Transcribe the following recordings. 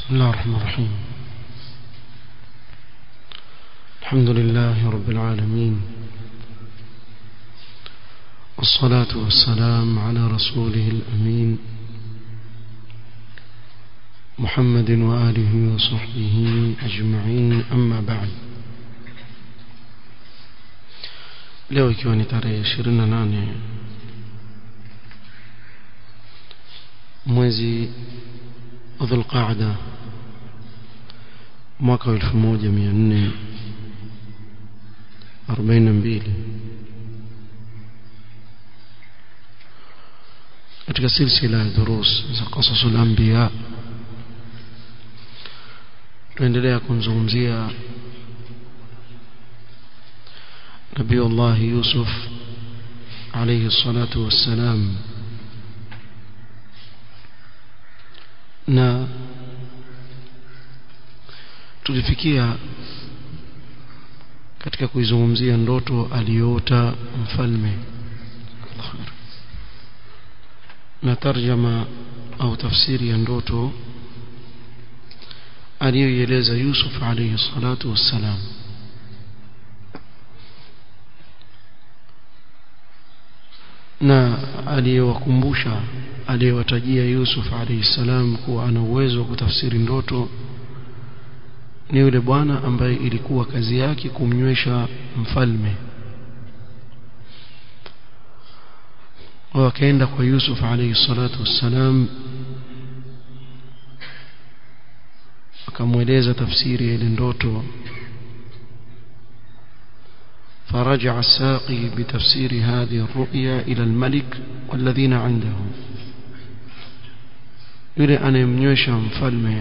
بسم الله الرحمن الرحيم الحمد لله رب العالمين والصلاة والسلام على رسوله الأمين محمد وآله وصحبه أجمعين أما بعد leo ikiwa ni tarehe 28 mwezi dhulqaada mwaka wa 1442 katika silsila ya durus za qasasul anbiya tuendelea kumzungumzia نبي الله يوسف عليه الصلاة والسلام na tulifikia katika kuizungumzia ndoto aliyoota mfalme na tarjama au tafsiri ya ndoto aliyoieleza Yusuf alayhi salatu wassalam na aliyewakumbusha aliyewatajia Yusuf alayhi salam kuwa ana uwezo wa kutafsiri ndoto ni yule bwana ambaye ilikuwa kazi yake kumnywesha mfalme wakaenda kwa Yusuf alayhi salatu wassalam akamweleza tafsiri ya ile ndoto فرجع الساقي بتفسير هذه الرؤيا إلى الملك والذين عنده yule anayemnywesha mfalme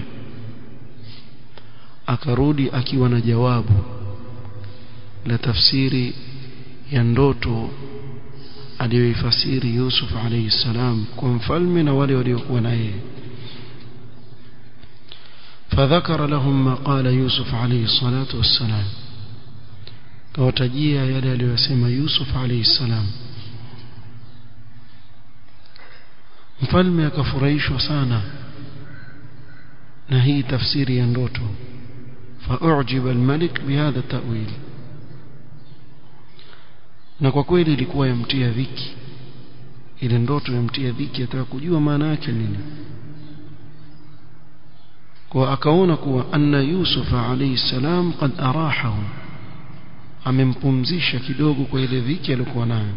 akarudi akiwa na jawabu la tafsiri ya ndoto aliyoifasiri Yusuf alayhi salam kwa mfalme na wale waliokuwa na yeye فذكر لهم ما قال يوسف عليه الصلاة والسلام kawatajia yale aliyosema Yusuf alayhi salam mfalme akafurahishwa sana na hii tafsiri ya ndoto faujiba almalik bihadha ta'wil na kwa kweli ilikuwa yamtia dhiki ile ndoto yamtia dhiki ataka kujua maana yake nini kwa akaona kuwa anna Yusuf alayhi salam qad arahahu amempumzisha kidogo kwa ile dhiki aliyokuwa nayo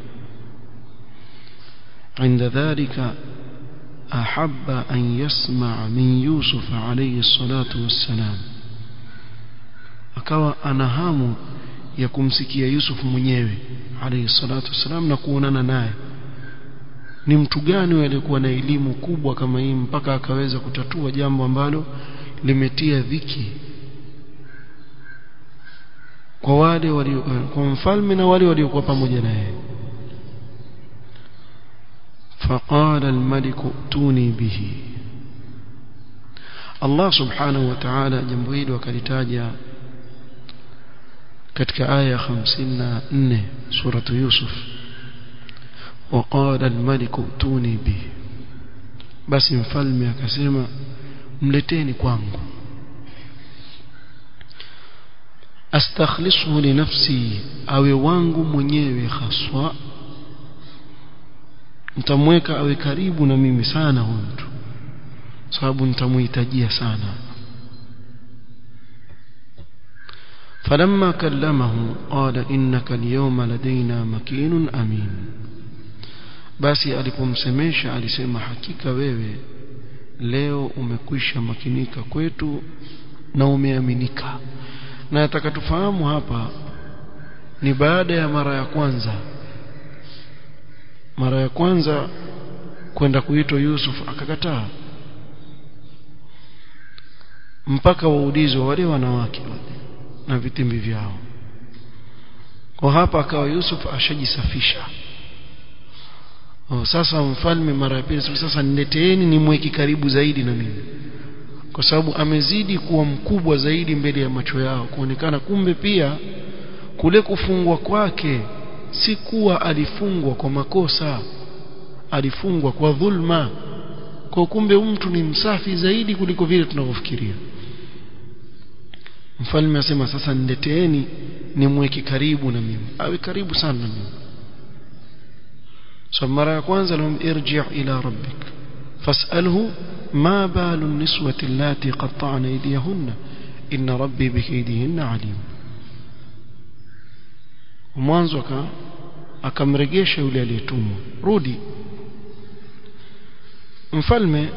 عند ذلك أحب أن يسمع من يوسف عليه الصلاة والسلام akawa ana hamu ya kumsikia Yusuf mwenyewe alayhi salatu wasalam na kuonana naye ni mtu gani aliyekuwa na elimu kubwa kama hii mpaka akaweza kutatua jambo ambalo limetia dhiki kwa wale walio kwa mfalme na wale waliokuwa pamoja naye فقال الملك ائتوني به الله سبحانه وتعالى jambo hili wakalitaja katika aya 54 sura Yusuf وقال الملك ائتوني به basi mfalme akasema mleteni kwangu astakhlisuhu li nafsi awe wangu mwenyewe haswa nitamweka awe karibu na mimi sana huyu mtu sababu nitamuhitajia sana فلما كلمه قال إنك اليوم لدينا مكين أمين basi alipomsemesha alisema hakika wewe leo umekwisha makinika kwetu na umeaminika na nataka tufahamu hapa ni baada ya mara ya kwanza mara ya kwanza kwenda kuitwa Yusuf akakataa mpaka waulizwe wale wanawake wale na vitimbi vyao kwa hapa akawa Yusuf ashajisafisha oh, sasa mfalme mara ya pili sasa nileteeni nimweki karibu zaidi na mimi kwa sababu amezidi kuwa mkubwa zaidi mbele ya macho yao kuonekana kumbe pia kule kufungwa kwake si kuwa alifungwa kwa makosa alifungwa kwa dhulma kwa kumbe mtu ni msafi zaidi kuliko vile tunavyofikiria mfalme asema sasa nileteeni nimweke karibu na mimi awe karibu sana na mimi so mara ya kwanza lahum irji' ila rabbik fas'alhu ma balu an-niswati allati qatta'na aydiyahunna inna rabbi bikaydihinna alim mwanzo akamregesha yule aliyetumwa rudi mfalme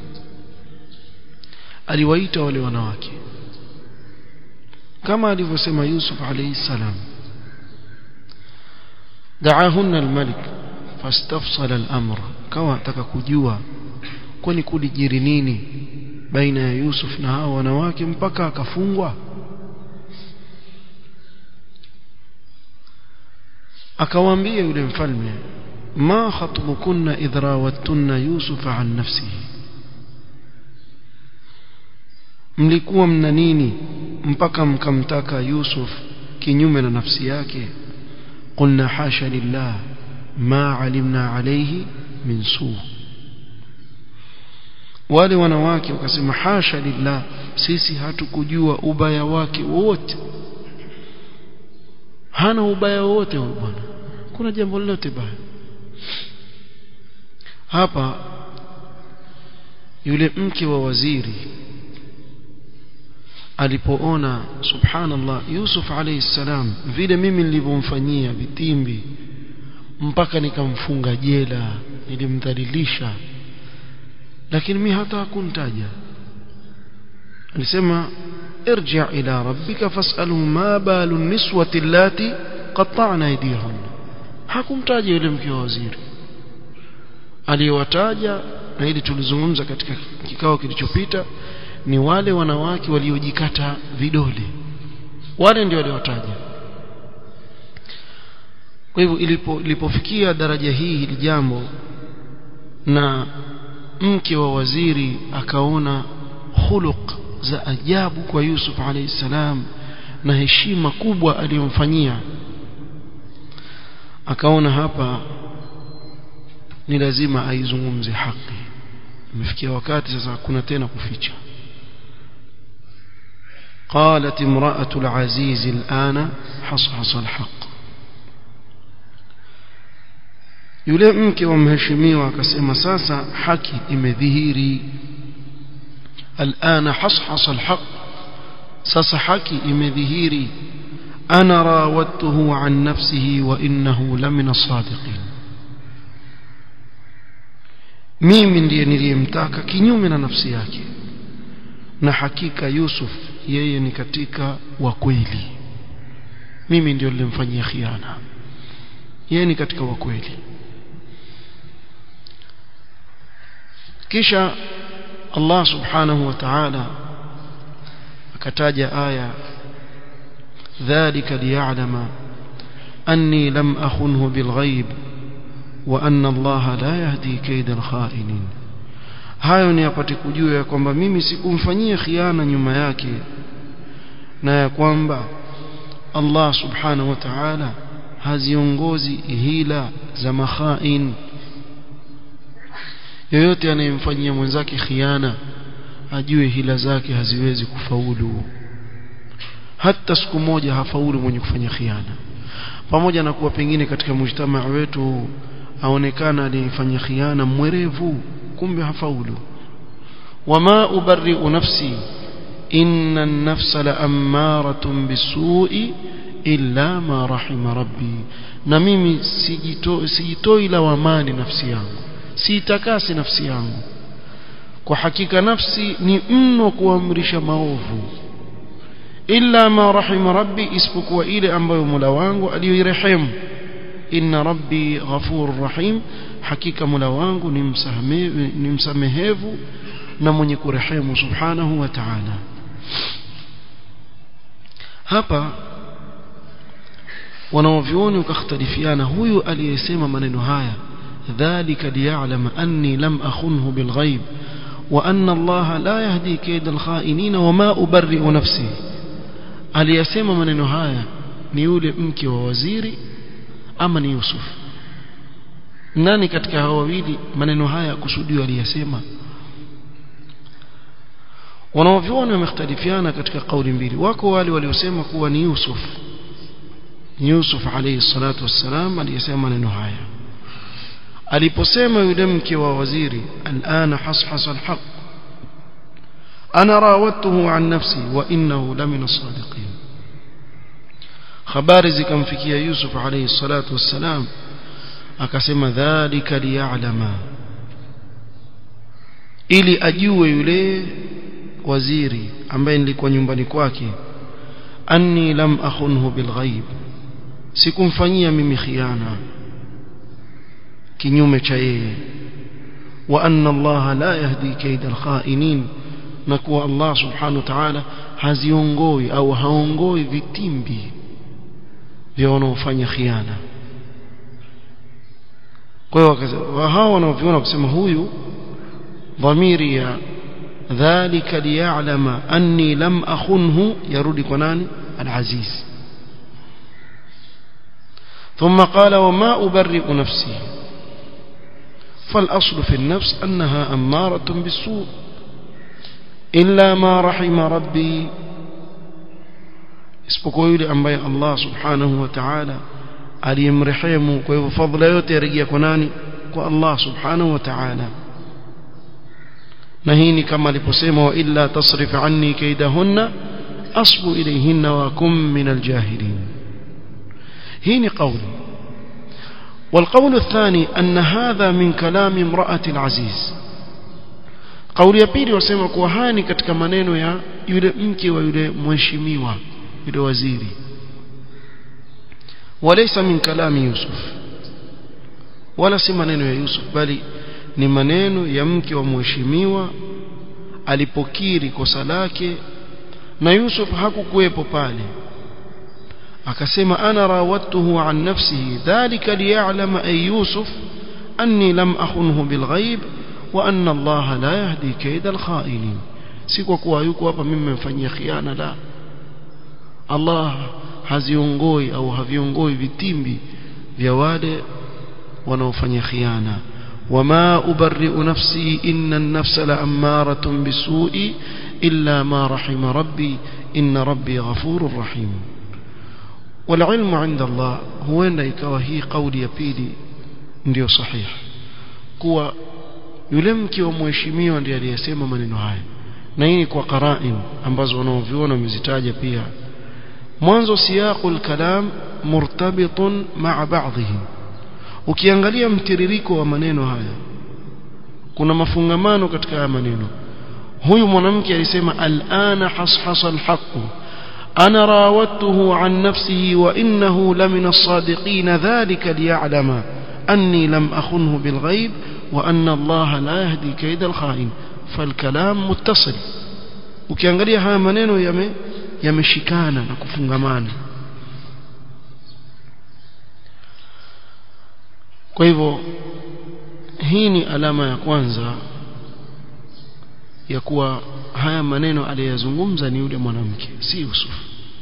aliwaita wale wanawake kama alivyosema Yusuf alayhi salam daahunna almalik fastafsala al-amr kawa ataka kujua kwani kulijiri nini baina ya Yusuf na hao wanawake mpaka akafungwa akawaambia yule mfalme ma khatbukunna idh rawattunna Yusuf an nafsihi mlikuwa mna nini mpaka mkamtaka Yusuf kinyume na nafsi yake qulna hasha lillah ma alimna alayhi min su wale wanawake wakasema hasha lillah sisi hatukujua ubaya wake wote hana ubaya wote huyu bwana kuna jambo lolote baya hapa yule mke wa waziri alipoona subhanallah Yusuf alayhi salam vile mimi nilivyomfanyia vitimbi mpaka nikamfunga jela nilimdhalilisha lakini mimi hata hakuntaja alisema ارجع إلى ربك فاسأله ما بال النسوة اللاتي قطعن أيديهن hakumtaja yule mke wa waziri aliyowataja na ili tulizungumza katika kikao kilichopita ni wale wanawake waliojikata vidole wale ndio waliowataja kwa hivyo ilipo ilipofikia daraja hii hili jambo na mke wa waziri akaona khuluq za ajabu kwa Yusuf alayhi salam na heshima kubwa aliyomfanyia akaona hapa ni lazima aizungumze haki imefikia wakati sasa hakuna tena kuficha قالت امرأة العزيز الآن حصحص الحق yule mke wa mheshimiwa akasema sasa haki imedhihiri الآن حصحص الحق sasa haki imedhihiri ana rawattuhu an nafsihi wa innahu lamina sadiqin mimi ndiye niliyemtaka kinyume na nafsi yake na hakika Yusuf yeye ni katika wa kweli mimi ndio nilimfanyia khiana yeye ni katika wa kweli kisha Allah subhanahu wa ta'ala akataja aya dhalika liya'lama anni lam akhunhu bilghaib wa anna Allah la yahdi kaida alkha'inin hayo ni apate kujua ya kwamba mimi sikumfanyia khiana nyuma yake na ya kwamba Allah subhanahu wa ta'ala haziongozi hila za makhain yoyote anayemfanyia mwenzake khiana ajue hila zake haziwezi kufaulu hata siku moja hafaulu mwenye kufanya khiana pamoja na kuwa pengine katika mujtamaa wetu aonekana aliyefanya khiana mwerevu kumbe hafaulu wama ubarri'u nafsi inna an-nafsa la'ammaratun bisu'i illa ma rahima rabbi na mimi sijitoi sijitoi lawamani nafsi yangu siitakasi nafsi yangu kwa hakika nafsi ni mno kuamrisha maovu illa ma rahima rabbi isipokuwa ile ambayo Mola wangu aliyoirehemu inna rabbi ghafurur rahim hakika Mola wangu ni msamehevu ni msamehevu na mwenye kurehemu subhanahu wa ta'ala hapa wanaovyoni ukakhtalifiana huyu aliyesema maneno haya ذلك ليعلم أني لم أخنه بالغيب وأن الله لا يهدي كيد الخائنين وما أبرئ نفسي aliyasema maneno haya ni yule mke wa waziri ama ni Yusuf nani katika hao wawili maneno haya kusudiwa aliyasema wanaovyuoni wamekhtalifiana katika kauli mbili wako wale waliosema kuwa ni Yusuf ni Yusuf alayhi salatu wassalam aliyesema maneno haya aliposema yule mke wa waziri alana hashasa alhaq ana rawatuhu an nafsi wa innahu lamina sadiqin habari zikamfikia Yusuf alayhi salatu wassalam akasema dhalika liya'lama ili ajue yule waziri ambaye nilikuwa nyumbani kwake anni lam akhunhu bilghaib sikumfanyia mimi khiana kinyume cha yeye wa anna Allah la yahdi kaida alkhainin na kuwa Allah subhanahu wa ta'ala haziongoi au haongoi vitimbi vya wanaofanya khiana kwa hiyo hao wanaoviona kusema huyu dhamiri ya dhalika liya'lama anni lam akhunhu yarudi kwa nani al-aziz ثم قال وما أبرئ نفسي فالأصل في النفس أنها أمارة بالسوء إلا ما رحم ربي isipokuwa yule ambaye Allah subhanahu wa ta'ala aliyemrehemu kwa hivyo fadhila yote yarejea kwa nani kwa Allah subhanahu wa ta'ala na hii ni kama aliposema wa illa tasrif anni kaidahunna asbu ilayhinna wa kum min aljahilin hii ni kauli والقول الثاني أن هذا من كلام امرأة العزيز قول ya pili wasema kuwa haya ni katika maneno ya yule mke wa yule mheshimiwa yule waziri وليس من كلام يوسف wala si maneno ya Yusuf bali ni maneno ya mke wa mheshimiwa alipokiri kosa lake na Yusuf hakukuwepo pale akasema ana rawattuhu an nafsihi dhalika liya'lama ay Yusuf anni lam akhunhu bilghaib wa anna Allah la yahdi kaida alkha'inin si kwa kuwa yuko hapa mimi nimemfanyia khiana la Allah haziongoi au haviongoi vitimbi vya wale wanaofanya khiana wama ubarri'u nafsi inna an-nafsa la'ammaratun bisu'i illa ma rahima rabbi inna rabbi ghafurur rahim والعلم عند الله huenda ikawa hii kauli ya pili ndio sahihi kuwa yule mke wa mheshimiwa ndiye aliyesema maneno haya na hii kwa qara'in ambazo wanaoviona wamezitaja pia mwanzo siyaqul kalam murtabitun ma'a ba'dhihi ukiangalia mtiririko wa maneno haya kuna mafungamano katika haya maneno huyu mwanamke alisema al'ana hashasa alhaq ana rawattuhu an nafsihi wa innahu lamina as-sadiqin dhalika liya'lama anni lam akhunhu bilghaib wa anna Allah la yahdi kayda al-kha'in falkalam muttasil ukiangalia haya maneno yame yameshikana na kufungamana kwa hivyo hii ni alama ya kwanza ya kuwa haya maneno aliyazungumza ni yule mwanamke si Yusuf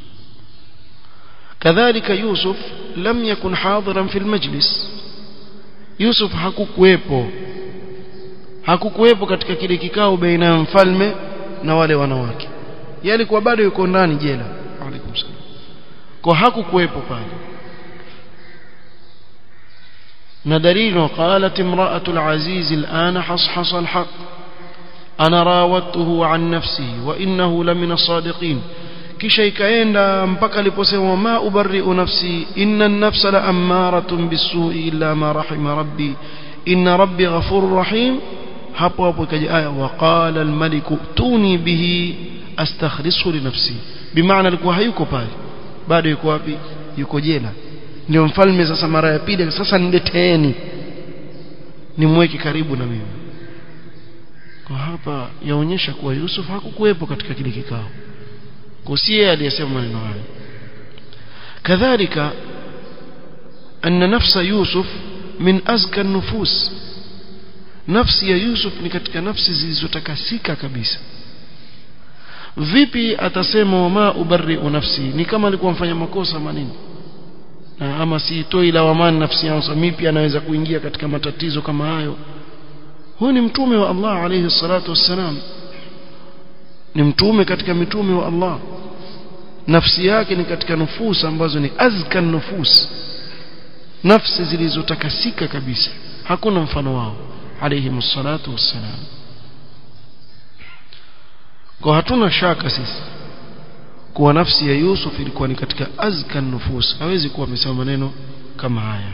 kadhalika Yusuf lam yakun hadiran fil majlis Yusuf hakukuwepo hakukuwepo katika kile kikao baina ya mfalme na wale wanawake yeye alikuwa bado yuko ndani jela alaykum salam kwa hakukuwepo pale na dalili qalat imra'atu al-aziz al-ana hashasa al-haq ana rawattuhu an nafsihi wa innahu lamina sadiqin kisha ikaenda mpaka aliposema ma ubarri'u nafsi inna an-nafsa la'ammaratun bis-su'i illa ma rahima rabbi inna rabbi ghafurur rahim hapo hapo ikaja aya wa qala al-maliku tuni bihi astakhlisu li nafsi bimaana alikuwa hayuko pale bado yuko wapi yuko jela ndio mfalme sasa mara ya pili sasa nileteeni nimweke karibu na mimi kwa hapa yaonyesha kuwa Yusuf hakukuwepo katika kile kikao kusie aliyesema maneno hayo kadhalika anna nafsa Yusuf min azka nufus nafsi ya Yusuf ni katika nafsi zilizotakasika kabisa vipi atasema wama ubarri'u nafsi ni kama alikuwa mfanya makosa manini na ama siitoi lawamani nafsi yangu mimi pia naweza kuingia katika matatizo kama hayo huyu ni mtume wa Allah alayhi salatu wassalam ni mtume katika mitume wa Allah nafsi yake ni katika nufus ambazo ni azka nufus nafsi zilizotakasika kabisa hakuna mfano wao alayhi msalatu wassalam kwa hatuna shaka sisi kuwa nafsi ya Yusuf ilikuwa ni katika azka nufus hawezi kuwa amesema maneno kama haya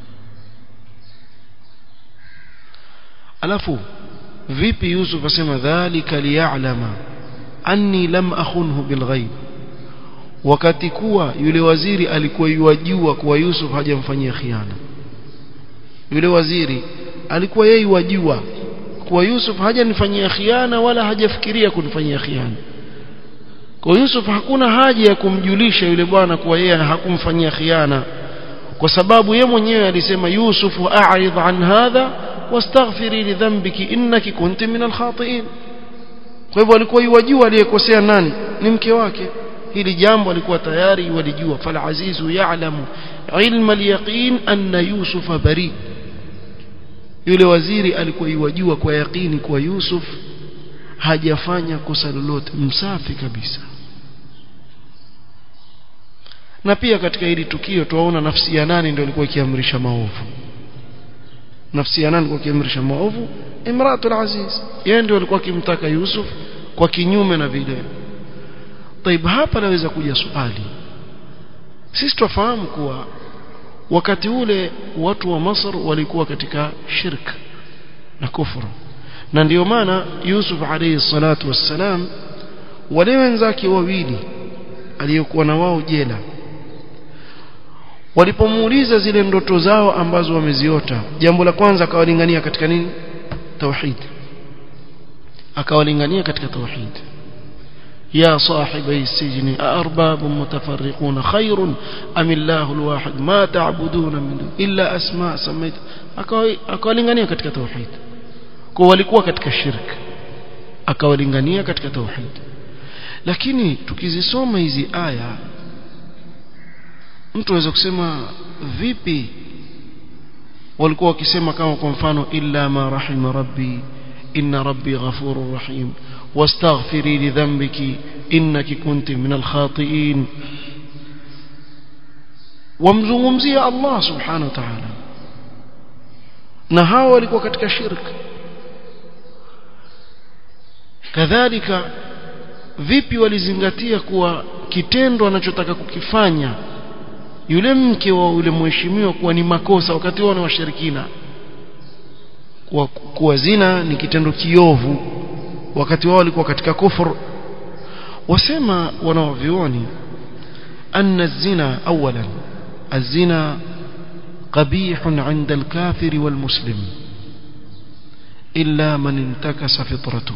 alafu vipi Yusuf asema dhalika liya'lama anni lam akhunhu bilghaib wakati kuwa yule waziri alikuwa yuwajua kuwa Yusuf hajamfanyia khiana yule waziri alikuwa yeye wajua kuwa Yusuf hajanifanyia khiana wala hajafikiria kunifanyia khiana kwa Yusuf hakuna haja ya kumjulisha yule bwana kuwa yeye hakumfanyia khiana kwa sababu yeye mwenyewe alisema Yusuf a'rid an hadha wastaghfiri li dhanbiki innaki kunti min al-khati'in kwa hivyo alikuwa yuwajua aliyekosea nani ni mke wake hili jambo alikuwa tayari walijua fal azizu ya'lamu ilma al-yaqin anna yusufa bari yule waziri alikuwa yuwajua kwa yaqini kwa Yusuf hajafanya kosa lolote msafi kabisa na pia katika hili tukio tuwaona nafsi ya nani ndio ilikuwa ikiamrisha maovu nafsi ya nani ilikuwa ikiamrisha maovu imratul aziz yeye ndio alikuwa akimtaka Yusuf kwa kinyume na vile طيب hapa naweza kuja swali sisi tufahamu kuwa wakati ule watu wa Masr walikuwa katika shirk na kufuru na ndio maana Yusuf alayhi salatu wassalam wale wenzake wawili aliyokuwa na wao jela walipomuuliza zile ndoto zao ambazo wameziota jambo la kwanza akawalingania katika nini tauhid akawalingania katika tauhid يا صاحبي السجن أأرباب متفرقون خير أم الله الواحد ما تعبدون من إلا أسماء سميت akawalingania katika tauhid kwa walikuwa katika shirk akawalingania katika tauhid lakini tukizisoma hizi aya mtu aweza kusema vipi walikuwa wakisema kama kwa mfano illa ma rahima rabbi inna rabbi ghafurur rahim واستغفري لذنبك إنك كنت من الخاطئين wamzungumzia Allah subhanahu wa ta'ala na hawa walikuwa katika shirk kadhalika vipi walizingatia kuwa kitendo anachotaka kukifanya yule mke wa yule mheshimiwa kuwa ni makosa wakati wao ni washirikina kuwa, kuwa zina ni kitendo kiovu wakati wao walikuwa katika kufur wasema wanaovioni anna zina awalan الزنا قبيح عند الكافر والمسلم إلا من انتكس فطرته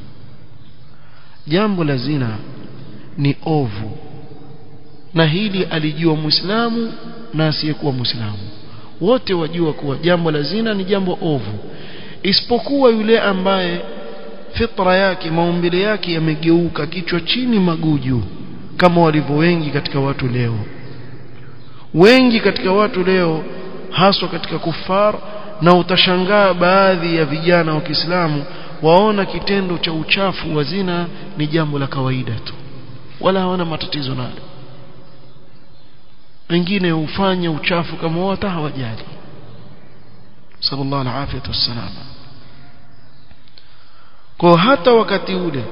jambo la zina ni ovu na hili alijua muislamu na asiyekuwa muislamu wote wajua kuwa jambo la zina ni jambo ovu isipokuwa yule ambaye fitra yake maumbile yake yamegeuka kichwa chini maguju kama walivyo wengi katika watu leo wengi katika watu leo haswa katika kufar na utashangaa baadhi ya vijana wa Kiislamu waona kitendo cha uchafu wa zina ni jambo la kawaida tu wala hawana matatizo nalo wengine hufanya uchafu kama hata hawajali sallallahu alaihi wasallam kwa hata wakati ule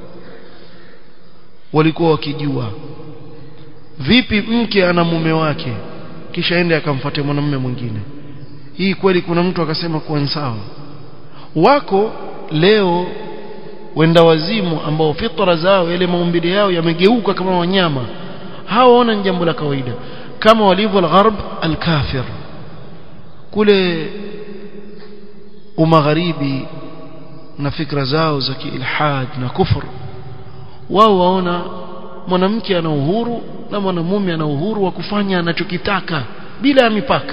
walikuwa wakijua vipi mke ana mume wake kisha ende akamfuatia mwanamume mwingine hii kweli kuna mtu akasema kuwa sawa wako leo wenda wazimu ambao fitra zao ile maumbile yao yamegeuka kama wanyama hawaona ni jambo la kawaida kama walivyo al-gharb al-kafir kule umagharibi na fikra zao za kiilhad na kufur wao waona mwanamke ana uhuru na mwanamume ana uhuru wa kufanya anachokitaka bila ya mipaka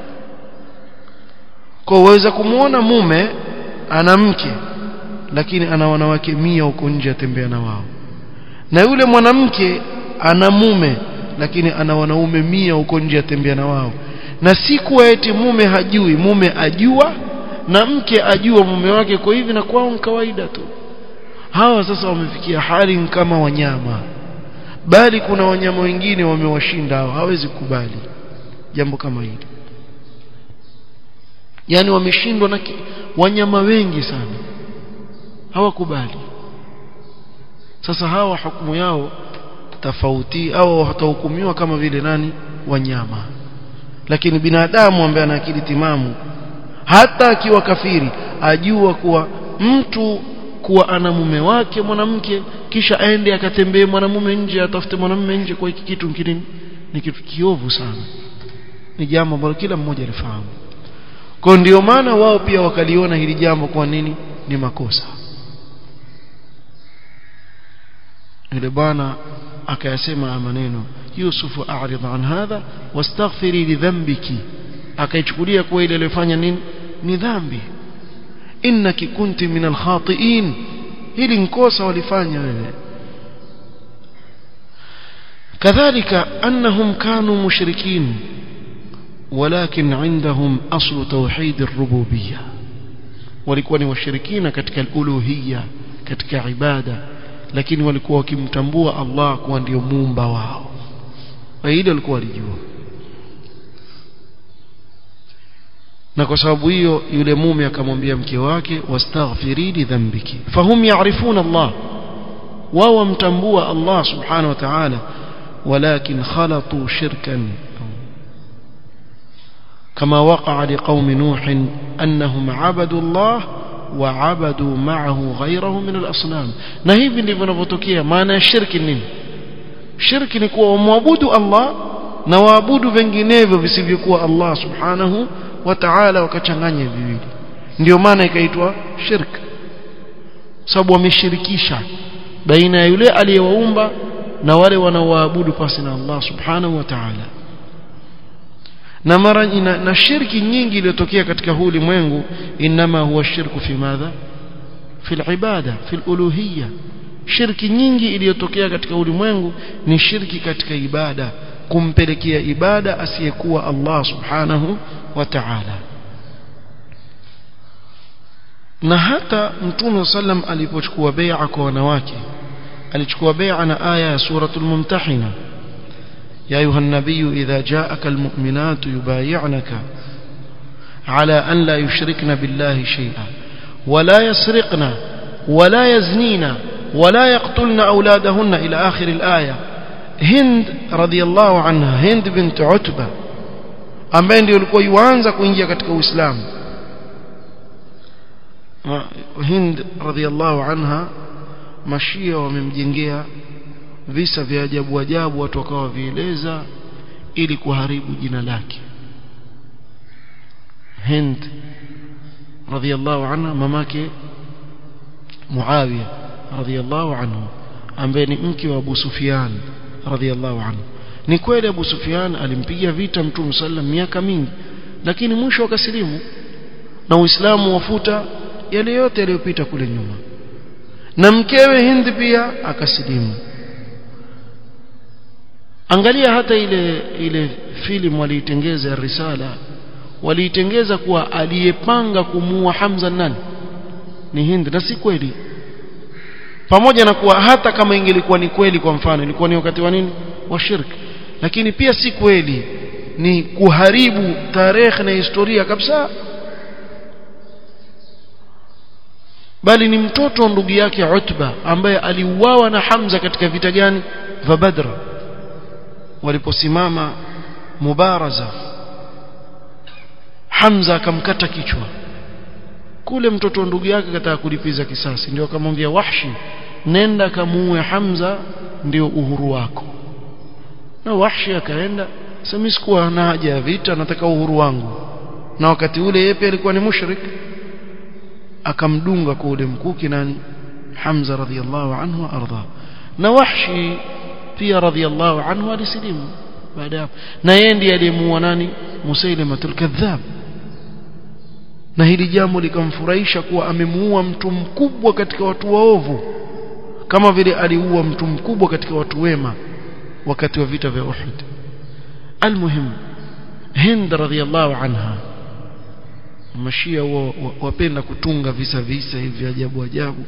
kwa waweza kumuona mume ana mke lakini ana wanawake mia huko nje atembea na wao na yule mwanamke ana mume lakini ana wanaume mia huko nje atembea na wao na si kuwa eti mume hajui mume ajua na mke ajua mume wake kwa hivi na kwao ni kawaida tu hawa sasa wamefikia hali kama wanyama bali kuna wanyama wengine wamewashinda hao hawezi kukubali jambo kama hili yani wameshindwa na wanyama wengi sana hawakubali sasa hawa hukumu yao tofauti au hatahukumiwa kama vile nani wanyama lakini binadamu ambaye ana akili timamu hata akiwa kafiri ajua kuwa mtu kuwa ana mume wake mwanamke kisha aende akatembee mwanamume nje atafute mwanamume nje kwa hiki kitu kinini ni kitu kiovu sana ni jambo ambalo kila mmoja alifahamu kwa ndio maana wao pia wakaliona hili jambo kwa nini ni makosa yule bwana akayasema maneno Yusufu a'rid an hadha wastaghfiri li dhanbiki akaichukulia kuwa ile aliyofanya nini ni dhambi innaki kunti min alkhati'in hili nkosa walifanya wewe كذلك أنهم كانوا مشركين ولكن عندهم أصل توحيد الربوبية walikuwa ni washirikina katika al-uluhiyya katika ibada lakini walikuwa wakimtambua Allah kuwa ndio muumba wao na hilo walikuwa walijua na kwa sababu hiyo yule mume akamwambia mke wake wastaghfiri li dhanbiki fahum ya'rifuna Allah wao wamtambua Allah subhanahu wa ta'ala walakin khalatu shirkan كما وقع لقوم نوح أنهم عبدوا الله وعبدوا معه غيره من الأصنام na hivi ndivyo inavyotokea maana ya shirki nini shirki ni kuwa wamwabudu Allah na waabudu vinginevyo visivyokuwa Allah subhanahu wa ta'ala wakachanganya viwili ndio maana ikaitwa shirk sababu wameshirikisha baina ya yule aliyewaumba na wale wanaoabudu pasi na Allah subhanahu wa ta'ala na mara na, na shirki nyingi iliyotokea katika huu ulimwengu inma huwa shirku fi madha fi ibada fi uluhiyya shirki nyingi iliyotokea katika ulimwengu ni shirki katika ibada kumpelekea ibada asiyekuwa Allah subhanahu wa ta'ala na hata mtume sallam alipochukua bai'a kwa wanawake alichukua bai'a na aya ya suratul mumtahina يا أيها النبي إذا جاءك المؤمنات يبايعنك على أن لا يشركن بالله شيئا ولا يسرقن ولا يزنين ولا يقتلن أولادهن إلى آخر الآية هند رضي الله عنها هند بنت عتبة ambaye ndio alikuwa yuanza kuingia katika Uislamu Hind radhiallahu anha mashia wamemjengea visa vya ajabu ajabu watu wakawa vieleza ili kuharibu jina lake Hind radhiallahu anha mamake Muawiya radhiallahu anhu ambaye ni mke wa Abu Sufyan radhiallahu anhu ni kweli Abu Sufyan alimpiga vita Mtume sallam miaka mingi lakini mwisho akasilimu na Uislamu wafuta yale yote yaliyopita kule nyuma na mkewe Hind pia akasilimu angalia hata ile ile filamu waliitengeza risala waliitengeza kuwa aliyepanga kumuua Hamza nani ni Hind na si kweli pamoja na kuwa hata kama ingelikuwa ni kweli kwa mfano ilikuwa ni wakati wa nini wa shirki lakini pia si kweli ni kuharibu tarehe na historia kabisa bali ni mtoto ndugu yake Utba ambaye aliuawa na Hamza katika vita gani vya Badr waliposimama mubaraza Hamza akamkata kichwa kule mtoto ndugu yake kataka kulipiza kisasi ndio akamwambia Wahshi nenda kamuue Hamza ndio uhuru wako na Wahshi akaenda sasa sikuwa na haja ya vita nataka uhuru wangu na wakati ule yeye pia alikuwa ni mushrik akamdunga kwa ule mkuki nani Hamza radhiallahu anhu arda na Wahshi pia radhiallahu anhu alisilimu baada hapo na yeye ndiye aliyemuua nani Musailamatul kadhab na hili jambo likamfurahisha kuwa amemuua mtu mkubwa katika watu waovu kama vile aliua mtu mkubwa katika watu wema wakati wa vita vya Uhud almuhim Hind radhiallahu anha mashia wapenda kutunga visa visa hivi ajabu ajabu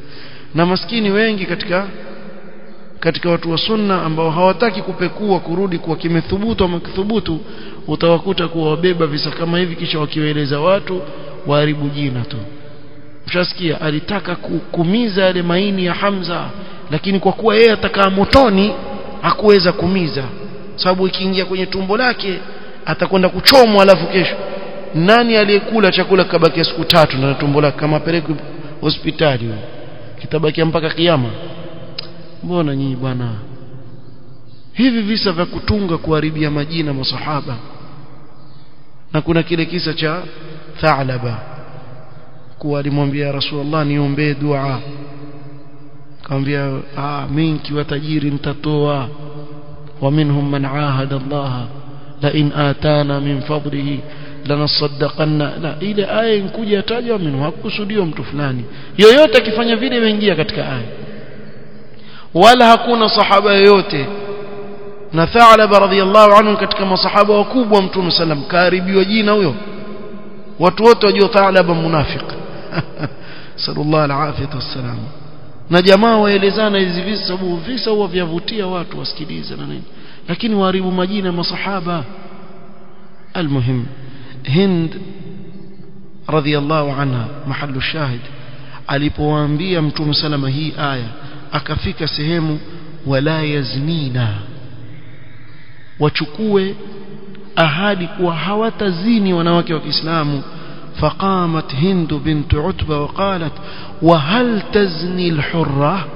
na maskini wengi katika katika watu wa sunna ambao hawataki kupekua kurudi kuwa kimethubutu ama kithubutu utawakuta kuwa wabeba visa kama hivi kisha wakiwaeleza watu waharibu jina tu mshasikia alitaka kumiza yale maini ya Hamza lakini kwa kuwa yeye atakaa motoni hakuweza kumiza sababu ikiingia kwenye tumbo lake atakwenda kuchomwa alafu kesho nani aliyekula chakula kabaki siku tatu na tumbo lake kama peleke hospitali kitabakia mpaka kiyama mbona nyinyi bwana hivi visa vya kutunga kuharibia majina masahaba na kuna kile kisa cha Thalaba kuwa alimwambia Rasulullah niombee dua akamwambia ah mimi nikiwa tajiri nitatoa wa minhum man ahada Allah la in atana min fadlihi lanasaddaqanna la ile aya inkuja tajwa minhu hakusudiwa mtu fulani yoyote akifanya vile imeingia katika aya wala hakuna sahaba yoyote na Tha'laba radhiyallahu anhu katika masahaba wakubwa mtume sallam karibiwa jina huyo watu wote wajua Tha'laba munafiq sallallahu alafiyatu wassalam na jamaa waelezana hizi visa sababu visa huwa vyavutia watu wasikilize na nini lakini waharibu majina masahaba المهم هند رضي الله عنها محل الشاهد alipowaambia mtume salama hii aya akafika sehemu wala yaznina wachukue ahadi kuwa hawatazini wanawake wa Kiislamu فقامت هند بنت عتبة وقالت وهل تزني الحرة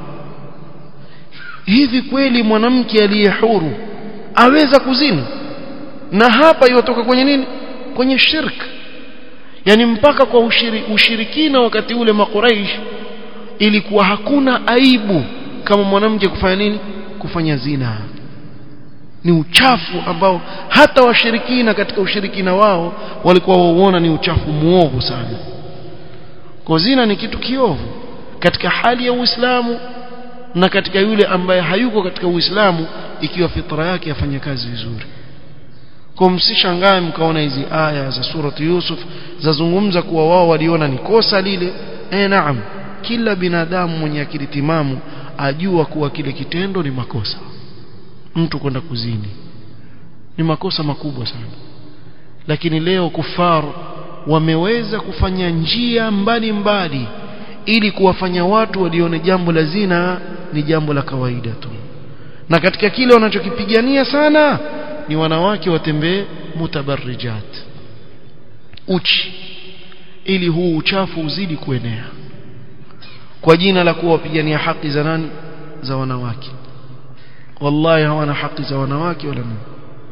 hivi kweli mwanamke aliye huru aweza kuzini na hapa iwatoka kwenye nini kwenye shirk yani mpaka kwa ushiri, ushirikina wakati ule makuraish ilikuwa hakuna aibu kama mwanamke kufanya nini kufanya zina ni uchafu ambao hata washirikina katika ushirikina wao walikuwa wauona ni uchafu muovu sana kwa zina ni kitu kiovu katika hali ya Uislamu na katika yule ambaye hayuko katika Uislamu ikiwa fitra yake yafanya kazi vizuri kwa msishangae mkaona hizi aya za surati Yusuf zazungumza kuwa wao waliona ni kosa lile eh naam kila binadamu mwenye akili timamu ajua kuwa kile kitendo ni makosa mtu kwenda kuzini ni makosa makubwa sana lakini leo kufar wameweza kufanya njia mbalimbali mbali, ili kuwafanya watu walione jambo la zina ni jambo la kawaida tu na katika kile wanachokipigania sana ni wanawake watembee mutabarrijat uchi ili huu uchafu uzidi kuenea kwa jina la kuwa wapigania haki za nani za wanawake wallahi hawana haki za wanawake wala nini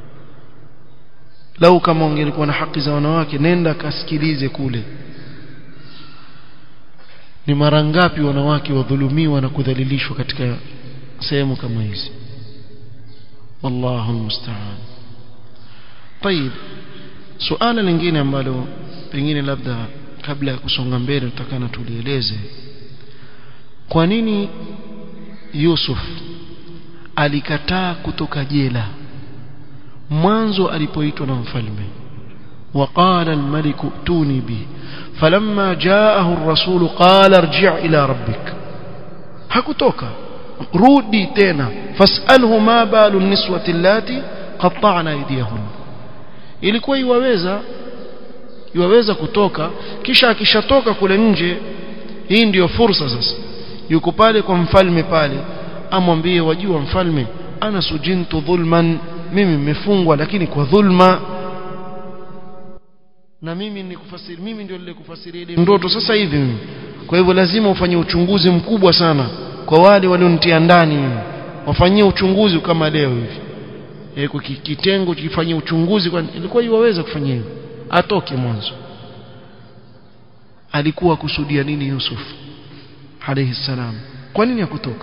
lau kama ungelikuwa na haki za wanawake nenda kasikilize kule ni mara ngapi wanawake wadhulumiwa na kudhalilishwa katika sehemu kama hizi wallahu almusta'an طيب suala lingine ambalo pengine labda kabla ya kusonga mbele tutakana tulieleze kwa nini Yusuf alikataa kutoka jela mwanzo alipoitwa na mfalme وقال الملك ائتوني به فلما جاءه الرسول قال ارجع الى ربك hakutoka rudi tena fasalhu ma balu niswati allati qatta'na aydiyahun ilikuwa iwaweza iwaweza kutoka kisha akishatoka kule nje hii ndiyo fursa sasa yuko pale kwa mfalme pale amwambie wajua mfalme ana sujintu dhulman mimi nimefungwa lakini kwa dhulma na mimi nikufasiri mimi ndio nilikufasiria ile ndoto sasa hivi mimi kwa hivyo lazima ufanye uchunguzi mkubwa sana kwa wale walionitia ndani mimi wafanyie uchunguzi kama leo hivi e, kwa kitengo kifanyie uchunguzi kwa ilikuwa iwaweza kufanya hivyo atoke mwanzo alikuwa kusudia nini Yusuf alayhi salam kwa nini hakutoka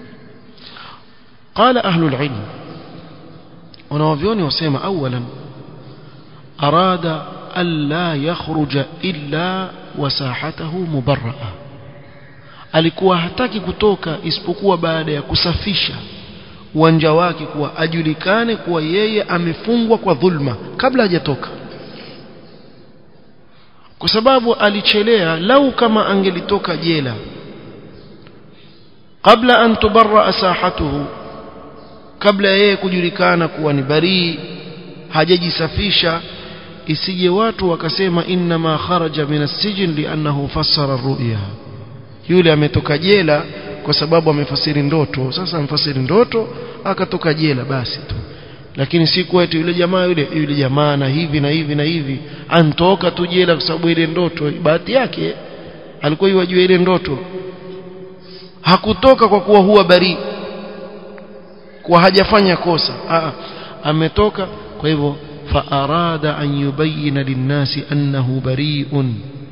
قال أهل العلم ونوفيوني وسيما أولا أراد ألا يخرج إلا وساحته مبرأة alikuwa hataki kutoka isipokuwa baada ya kusafisha uwanja wake kuwa ajulikane kuwa yeye amefungwa kwa dhulma kabla hajatoka kwa sababu alichelea lau kama angelitoka jela qabla an tubarra sahatuhu kabla yeye kujulikana kuwa ni barii hajajisafisha isije watu wakasema inna ma kharaja min as-sijn li'annahu fassara ru'ya yule ametoka jela kwa sababu amefasiri ndoto sasa amfasiri ndoto akatoka jela basi tu lakini si kwetu yule jamaa yule yule jamaa na hivi na hivi na hivi antoka tu jela kwa sababu ile ndoto bahati yake alikuwa yajua ile ndoto hakutoka kwa kuwa huwa bari kwa hajafanya kosa Aa, ametoka kwa hivyo فأراد أن يبين للناس أنه بريء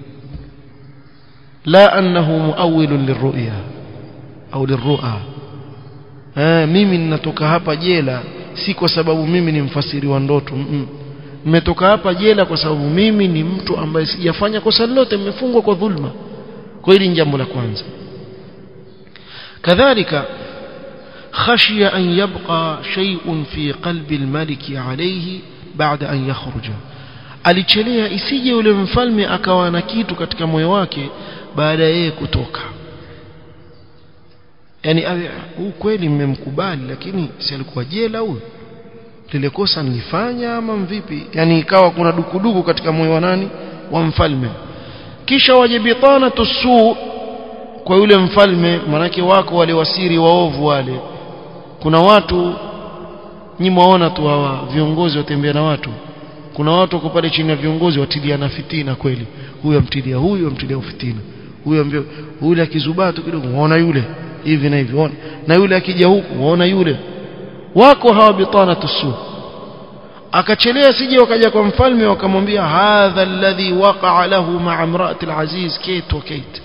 لا أنه مؤول للرؤيا أو للرؤى آه mimi ninatoka hapa jela si kwa sababu mimi ni mfasiri wa ndoto nimetoka hapa jela kwa sababu mimi ni mtu ambaye sijafanya kosa lolote nimefungwa kwa dhulma kwa hili ni jambo la kwanza kadhalika خشي أن يبقى شيء في قلب الملك عليه baada an yakhruja alichelea isije yule mfalme akawa na kitu katika moyo wake baada yeye kutoka yani huu kweli mmemkubali lakini si alikuwa jela huyu lile kosa nilifanya ama mvipi yani ikawa kuna dukuduku katika moyo wa nani wa mfalme kisha waje bitana tusu kwa yule mfalme manake wako wale wasiri waovu wale kuna watu nyi mwaona tu hawa viongozi watembea na watu kuna watu wako pale chini ya viongozi watiliana fitina kweli huyu amtilia huyu amtilia fitina huyu ambio yule akizubaa tu kidogo muona yule hivi na hivi ona na yule akija huku muona yule wako hawa bitana tusu akachelea sije wakaja kwa mfalme wakamwambia hadha alladhi waqa'a lahu ma'a imra'ati al-aziz kait wa kait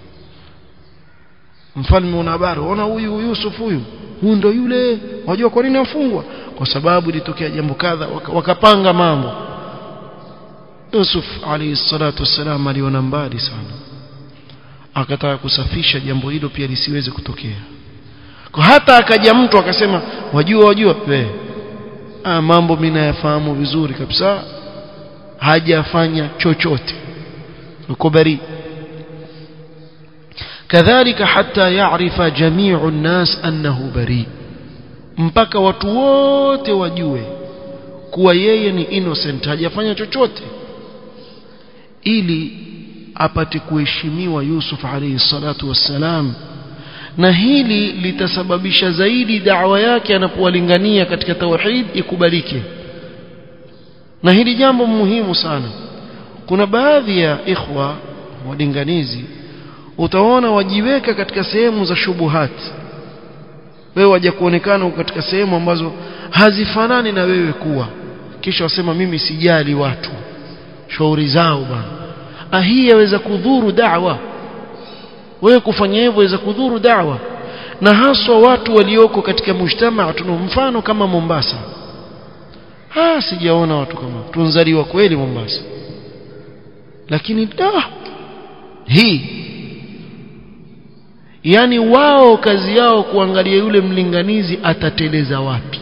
mfalme una habari ona huyu Yusuf huyu huyu ndo yule wajua kwa nini afungwa kwa sababu ilitokea jambo kadha wakapanga waka mambo Yusuf alayhi salatu wassalam aliona mbali sana akataka kusafisha jambo hilo pia lisiweze kutokea kwa hata akaja mtu akasema wajua wajua we ah, mambo mimi nayafahamu vizuri kabisa hajafanya chochote uko bari كذلك حتى يعرف جميع الناس أنه بريء mpaka watu wote wajue kuwa yeye ni innocent hajafanya chochote ili apate kuheshimiwa Yusuf alayhi salatu wassalam na hili litasababisha zaidi da'wa yake anapowalingania katika tauhid ikubalike na hili jambo muhimu sana kuna baadhi ya ikhwa walinganizi utaona wajiweka katika sehemu za shubuhati wewe waja kuonekana katika sehemu ambazo hazifanani na wewe kuwa kisha wasema mimi sijali watu shauri zao bwana hii yaweza kudhuru da'wa wewe kufanya hivyo yaweza kudhuru da'wa na haswa watu walioko katika mujtamaa tuna mfano kama Mombasa ah sijaona watu kama tunzaliwa kweli Mombasa lakini da hii yani wao kazi yao kuangalia yule mlinganizi atateleza wapi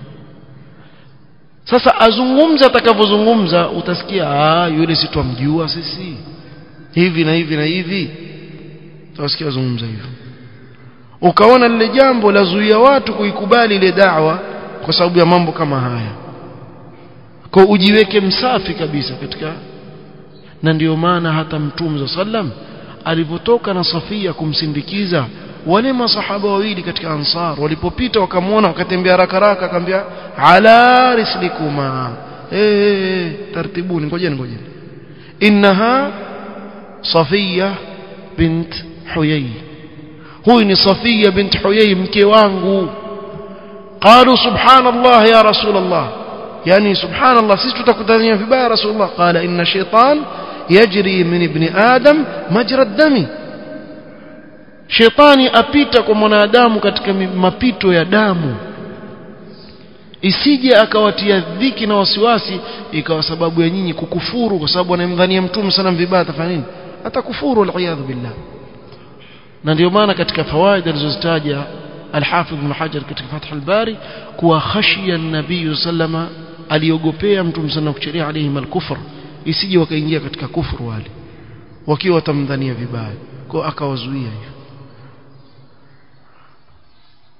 sasa azungumza atakavyozungumza utasikia ah yule si twamjua sisi hivi na hivi na hivi utasikia azungumza hivyo ukaona lile jambo lazuia watu kuikubali ile da'wa kwa sababu ya mambo kama haya kwa ujiweke msafi kabisa katika na ndiyo maana hata mtume sallam alipotoka na Safia kumsindikiza wale masahaba wawili katika ansar walipopita wakamwona wakatembea haraka haraka akamwambia ala rislikuma eh tartibuni ngojeni ngojeni innaha Safia bint Huyay huyu ni Safia bint Huyay mke wangu قالوا سبحان الله يا رسول الله يعني سبحان الله sisi tutakutania vibaya rasulullah qala inna shaytan yajri min ibni adam majra dami shetani apita kwa mwanadamu katika mapito ya damu isije akawatia dhiki na wasiwasi ikawa sababu ya nyinyi kukufuru kwa sababu anamdhania mtume sana vibaya atafanya nini atakufuru aliyadhu billah na ndio maana katika fawaid alizozitaja الحافظ ابن حجر katika Fath al-Bari kuwa khashiya an-nabiy sallama aliogopea mtume sana kucheria alayhi al-kufr isije wakaingia katika kufuru wale wakiwa watamdhania vibaya kwa akawazuia hivyo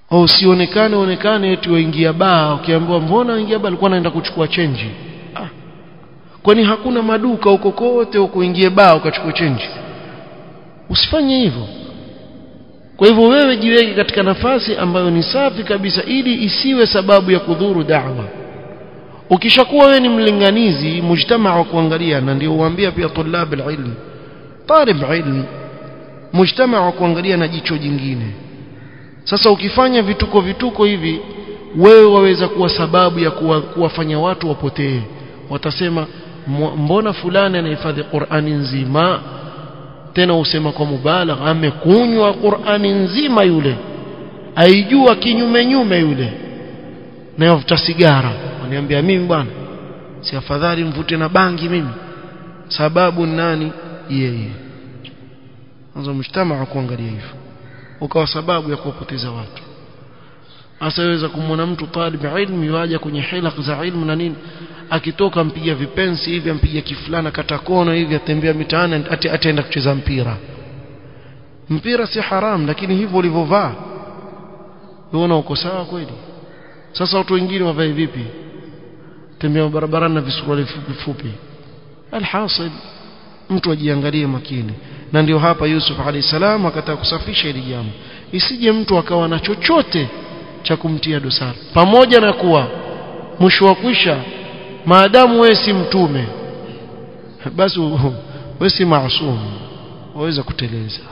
au usionekane onekane eti waingia baa ukiambiwa mbona waingia baa alikuwa anaenda kuchukua chenji ah. kwani hakuna maduka huko kote ukuingie baa ukachukua chenji usifanye hivyo kwa hivyo wewe jiweke katika nafasi ambayo ni safi kabisa ili isiwe sababu ya kudhuru da'wa ukishakuwa wewe ni mlinganizi mujtamaa wa kuangalia na ndio uambia pia tulab alilm talib ilm mujtamaa wa kuangalia na jicho jingine sasa ukifanya vituko vituko hivi wewe waweza kuwa sababu ya kuwa, kuwafanya watu wapotee watasema mbona fulani anahifadhi Qur'ani nzima tena usema kwa mubalagha amekunywa Qur'ani nzima yule aijua kinyume nyume yule na yavuta sigara waniambia mimi bwana si afadhali mvute na bangi mimi sababu nani yeye anza mshtama kuangalia hivyo ukawa sababu ya kuwapoteza watu asaweza kumwona mtu talib ilmu yuaja kwenye hilaq za ilmu na nini akitoka mpiga vipensi hivi ampiga kifulana kata kona hivi atembea mitaani ataenda kucheza mpira mpira si haram lakini hivyo ulivyovaa unaona uko sawa kweli sasa watu wengine wavae vipi tembea barabarani na visuruali fupi fupi alhasil mtu ajiangalie makini na ndio hapa Yusuf alayhi salam akataka kusafisha hili jambo isije mtu akawa na chochote cha kumtia dosari pamoja na kuwa mwisho wa kwisha maadamu wewe si mtume basi wewe si maasum waweza kuteleza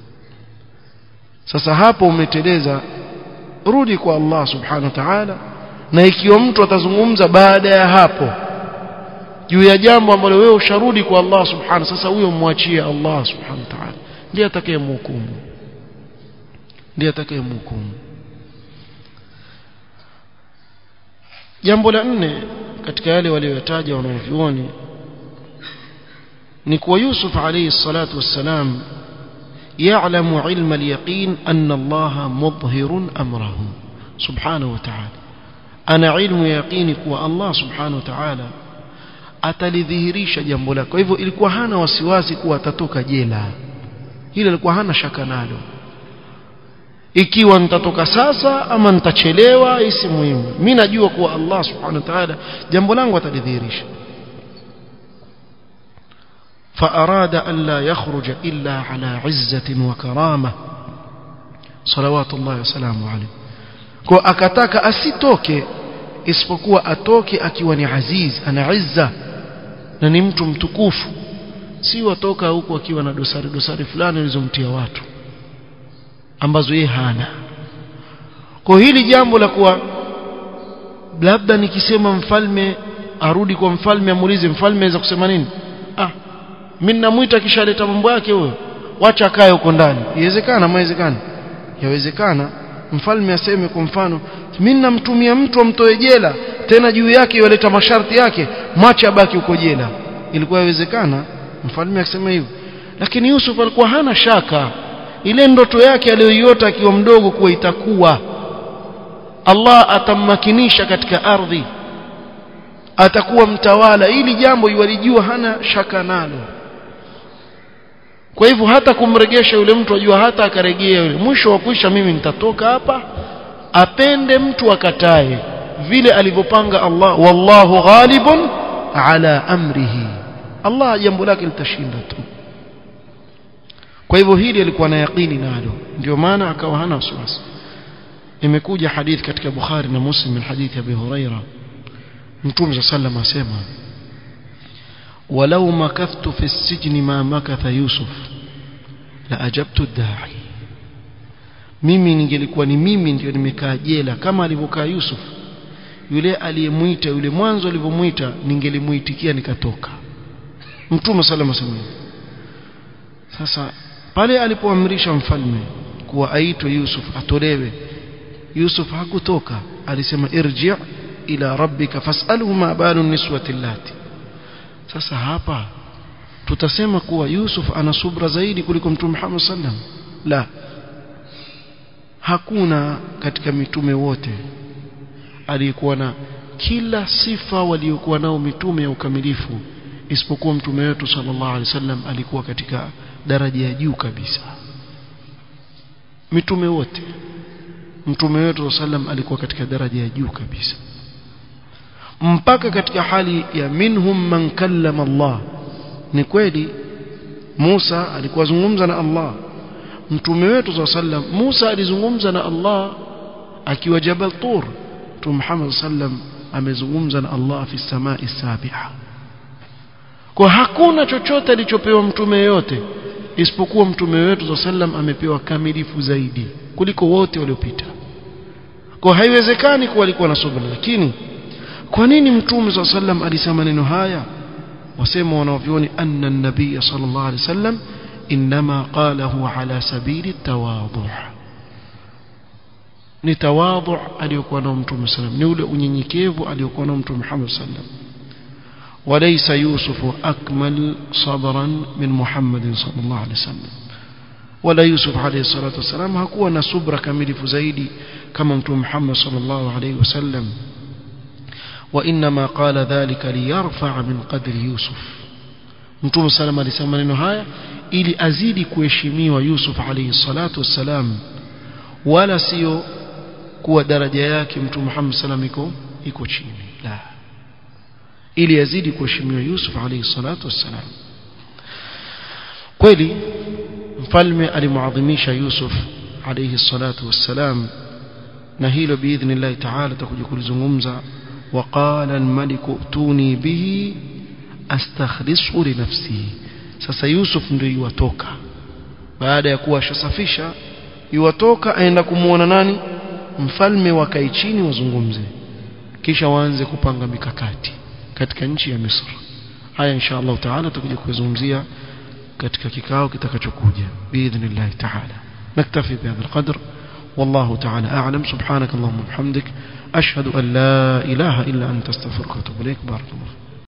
sasa hapo umeteleza rudi kwa Allah subhanahu wa ta'ala na ikiwa mtu atazungumza baada ya hapo juu ya jambo ambalo wewe usharudi kwa Allah subhanahu sasa huyo mwachie Allah subhanahu wa ta'ala ndiye atakayemhukumu ndiye atakayemhukumu jambo la nne katika yale walioyataja wanaovyuoni ni kuwa Yusuf alayhi salatu wassalam يعلم علم اليقين أن الله مظهر أمره سبحانه وتعالى أنا علم يقيني كوا الله سبحانه وتعالى atalidhihirisha jambo lako kwa hivyo ilikuwa hana wasiwasi kuwa atatoka jela hilo ilikuwa hana shaka nalo ikiwa nitatoka sasa ama nitachelewa isi muhimu mimi najua kuwa Allah subhanahu wa ta'ala jambo langu atalidhihirisha فأراد ألا يخرج إلا على عزة وكرامة صلوات الله وسلامه عليه kwa akataka asitoke isipokuwa atoke akiwa ni aziz ana izza na ni mtu mtukufu si watoka huku akiwa na dosari dosari fulani alizomtia watu ambazo yeye hana kwa hili jambo la kuwa labda nikisema mfalme arudi kwa mfalme amuulize mfalme aweza kusema nini ah mimi namuita kisha aleta mambo yake huyo wacha akae huko ndani iwezekana mawezekana yawezekana mfalme aseme kwa mfano mimi namtumia mtu amtoe jela tena juu yake yaleta masharti yake mwache abaki huko jela ilikuwa yawezekana mfalme akisema hivyo lakini Yusuf alikuwa hana shaka ile ndoto yake aliyoiota akiwa mdogo kuwa itakuwa Allah atammakinisha katika ardhi atakuwa mtawala ili jambo yualijua hana shaka nalo kwa hivyo hata kumregesha yule mtu ajua hata akaregea yule mwisho wa kuisha mimi nitatoka hapa apende mtu akatae vile alivyopanga Allah wallahu ghalibun ala amrihi Allah jambo lake litashinda tu kwa hivyo hili alikuwa na yaqini nalo ndio maana akawa hana wasiwasi imekuja hadith katika Bukhari na Muslim min hadithi Abi Huraira Mtume sallam asema walau makathtu fi sijni ma makatha Yusuf la ajabtu da'i mimi ningelikuwa ni mimi ndio nimekaa jela kama alivyokaa Yusuf yule aliyemuita yule mwanzo alivyomuita ningelimuitikia nikatoka Mtume sallam asema sasa pale alipoamrisha mfalme kuwa aitwe Yusuf atolewe Yusuf hakutoka alisema irji' ila rabbika fas'alhu ma balu niswati allati sasa hapa tutasema kuwa Yusuf ana subra zaidi kuliko mtume Muhammad sallam la hakuna katika mitume wote aliyekuwa na kila sifa waliokuwa nao mitume ya ukamilifu isipokuwa mtume wetu sallallahu alaihi wasallam alikuwa katika daraja ya juu kabisa mitume wote mtume wetu sallam alikuwa katika daraja ya juu kabisa mpaka katika hali ya minhum man kallama Allah ni kweli Musa alikuwa zungumza na Allah mtume wetu sallam Musa alizungumza na Allah akiwa Jabal Tur Mtume Muhammad sallam amezungumza na Allah fi samai sabiha kwa hakuna chochote alichopewa mtume yote isipokuwa mtume wetu sallam amepewa kamilifu zaidi kuliko wote waliopita kwa haiwezekani kuwa alikuwa na subra lakini kwa nini mtume sallam alisema maneno haya wasema wanavyoni anna an-nabiy sallallahu alaihi wasallam inma qalahu ala sabili tawadhu ni tawadhu aliyokuwa nao mtume sallam ni ule unyenyekevu aliyokuwa nao mtume Muhammad sallam وليس يوسف أكمل صبرا من محمد صلى الله عليه وسلم ولا يوسف عليه الصلاة والسلام هكو نصبر كميل فزيدي كما متوم محمد صلى الله عليه وسلم وإنما قال ذلك ليرفع من قدر يوسف متوم سلام عليه السلام maneno haya ili azidi kuheshimiwa Yusuf alayhi salatu wassalam wala sio kuwa daraja yake mtume Muhammad sallam iko iko chini la ili azidi kuheshimiwa Yusuf alayhi salatu wassalam kweli mfalme alimuadhimisha Yusuf alayhi salatu wassalam na hilo biidhnillah ta'ala tutakuja kulizungumza وقال الملك ائتوني به astakhlisu li nafsi sasa Yusuf ndio yuwatoka baada ya kuwa ashasafisha yuwatoka aenda kumuona nani mfalme wakae chini wazungumze kisha waanze kupanga mikakati katika nchi ya Misri haya insha Allah taala tutakuja kuzungumzia katika kikao kitakachokuja biidhnillah taala naktafi bihadha alqadr والله تعالى أعلم سبحانك اللهم وبحمدك أشهد أن لا إله إلا أنت استغفرك وأتوب إليك بارك الله